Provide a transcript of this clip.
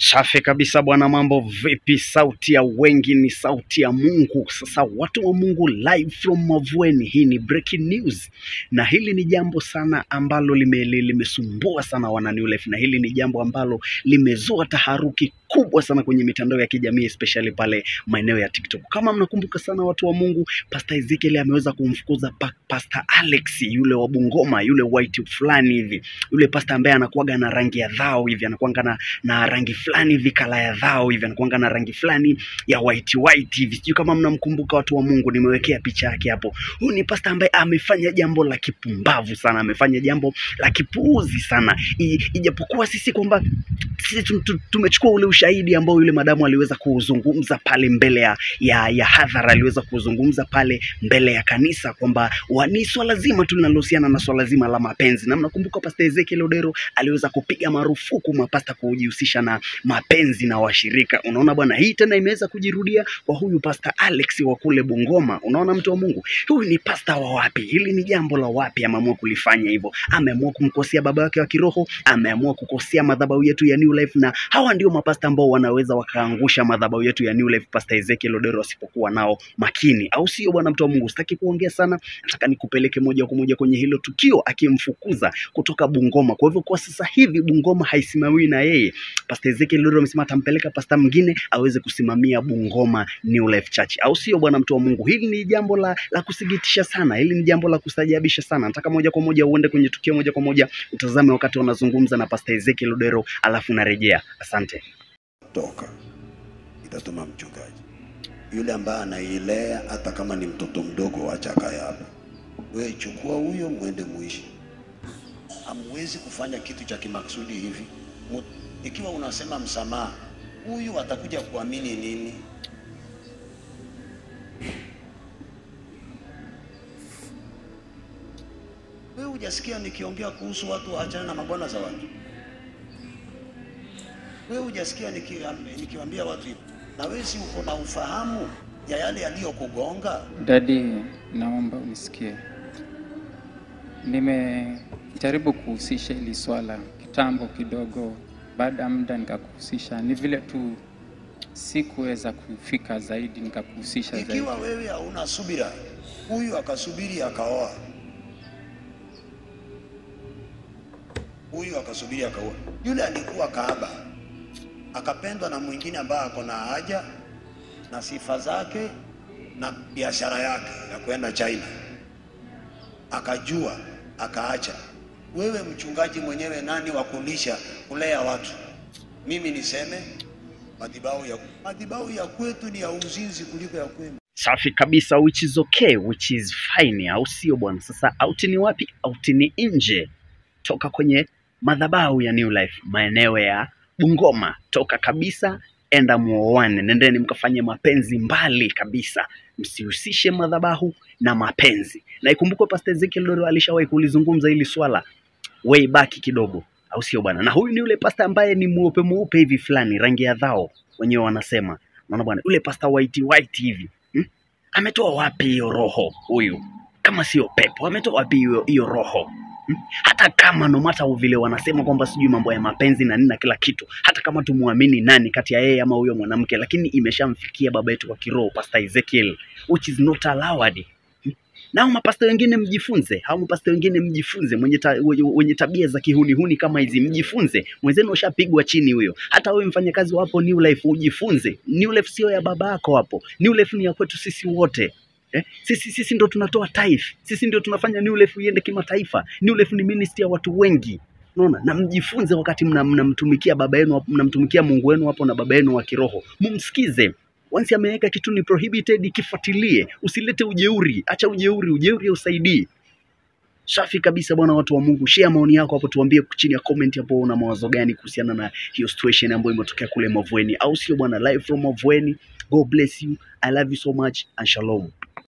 Safi kabisa bwana, mambo vipi? Sauti ya wengi ni sauti ya Mungu. Sasa watu wa Mungu, live from Mavueni, hii ni breaking news, na hili ni jambo sana ambalo lime- li- limesumbua sana wana New Life, na hili ni jambo ambalo limezua taharuki kubwa sana kwenye mitandao ya kijamii especially pale maeneo ya TikTok. Kama mnakumbuka sana watu wa Mungu, Pastor Ezekiel ameweza kumfukuza pa, Pastor Alex yule wa Bungoma, yule white fulani hivi, yule pastor ambaye anakuwaga na rangi ya dhao hivi, anakuwaga na na rangi fulani hivi kala ya dhao hivi, anakuanga na rangi fulani ya white white hivi. Sijui kama mnamkumbuka watu wa Mungu, nimewekea picha yake hapo. Huyu ni pasta ambaye amefanya jambo la kipumbavu sana, amefanya jambo la kipuuzi sana, I, ijapokuwa sisi kwamba sisi tu- tu- tumechukua ule ushahidi ambao yule madamu aliweza kuuzungumza pale mbele ya, ya, ya hadhara, aliweza kuzungumza pale mbele ya kanisa kwamba wa- ni swala zima tu linalohusiana na swala zima la mapenzi, na mnakumbuka Pasta Ezekiel Odero aliweza kupiga marufuku mapasta kujihusisha na mapenzi na washirika. Unaona bwana, hii tena imeweza kujirudia kwa huyu Pasta Alex wa kule Bungoma. Unaona mtu wa Mungu, huyu ni pasta wa wapi? Hili ni jambo la wapi? Ameamua kulifanya hivyo, ameamua kumkosea baba yake wa kiroho, ameamua kukosea madhabahu yetu ya New Life, na hawa ndio mapasta ambao wanaweza wakaangusha madhabahu yetu ya New Life, Pasta Ezekiel Odero asipokuwa nao makini, au sio bwana? Mtu wa Mungu, sitaki kuongea sana, nataka nikupeleke moja kwa moja kwenye hilo tukio, akimfukuza kutoka Bungoma. Kwa hivyo kwa sasa hivi Bungoma haisimamiwi na yeye. Pastor Ezekiel Lolo amesema atampeleka pasta mwingine aweze kusimamia Bungoma New Life Church, au sio bwana mtu wa Mungu? Hili ni jambo la, la kusikitisha sana, hili ni jambo la kustajabisha sana. Nataka moja kwa moja uende kwenye tukio moja kwa moja utazame wakati wanazungumza na Pastor Ezekiel Odero, alafu narejea. Asante. toka itatuma mchungaji yule ambaye anailea, hata kama ni mtoto mdogo, wacha akae hapa. Wewe chukua huyo, mwende muishi. Hamwezi kufanya kitu cha kimakusudi hivi. Mu- Ikiwa unasema msamaha, huyu atakuja kuamini nini? Wewe hujasikia nikiongea kuhusu watu waachane na mabwana za watu? Wewe hujasikia nikiam- nikiwaambia watu hivyo? Na wewe si uko na ufahamu ya yale yaliyokugonga? Dadi, naomba unisikie. Nimejaribu kuhusisha hili swala kitambo kidogo, baada ya muda nikakuhusisha. Ni vile tu sikuweza kufika zaidi, nikakuhusisha zaidi. Ikiwa wewe hauna subira, huyu akasubiri akaoa, huyu akasubiri akaoa. Yule alikuwa kahaba, akapendwa na mwingine ambaye ako na haja na sifa zake na biashara yake ya kwenda China, akajua akaacha. Wewe mchungaji mwenyewe, nani wa kulisha kulea watu? Mimi niseme madhabahu ya madhabahu ya kwetu ni ya uzinzi kuliko ya kwenu. Safi kabisa, which is okay, which is fine, au sio bwana? Sasa out ni wapi? Out ni nje, toka kwenye madhabahu ya New Life maeneo ya Bungoma, toka kabisa, enda muoane, nendeni mkafanye mapenzi mbali kabisa, msihusishe madhabahu na mapenzi. Na ikumbukwe Pastor Ezekiel Lolo alishawahi kulizungumza hili swala way back kidogo, au sio bwana? Na huyu ni yule pasta ambaye ni mweupe mweupe hivi fulani, rangi ya dhao wenyewe wanasema, naona bwana, yule pasta white white hivi hmm? ametoa wapi hiyo roho huyu kama sio pepo ametoa wapi hiyo hiyo roho Hmm? hata kama no matter vile wanasema kwamba sijui mambo ya mapenzi na nini na kila kitu hata kama tumwamini nani kati ya yeye ama huyo mwanamke lakini imeshamfikia baba yetu wa kiroho pastor Ezekiel which is not allowed Hmm? na hao mapasta wengine mjifunze, hao mapasta wengine mjifunze, mwenye, ta, wenye, wenye tabia za kihunihuni kama hizi mjifunze. Mwenzenu ushapigwa chini huyo. Hata wewe mfanyakazi wapo New Life ujifunze. New Life sio ya baba yako hapo, New Life ni ya kwetu sisi wote. Eh, sisi sisi ndo tunatoa taifa, sisi ndio tunafanya New Life iende kimataifa. New Life ni ministry ya watu wengi, unaona, na mjifunze wakati mna- mnamtumikia baba yenu, hapo, mnamtumikia Mungu wenu hapo na baba yenu wa kiroho, mumsikize. Once ameweka kitu ni prohibited, kifuatilie, usilete ujeuri, acha ujeuri, ujeuri hausaidii. Safi kabisa bwana, watu wa Mungu, share maoni yako hapo, tuambie chini ya comment hapo una mawazo gani kuhusiana na hiyo situation ambayo imetokea kule Mavueni, au sio bwana? Live from Mavueni. God bless you, I love you so much and shalom.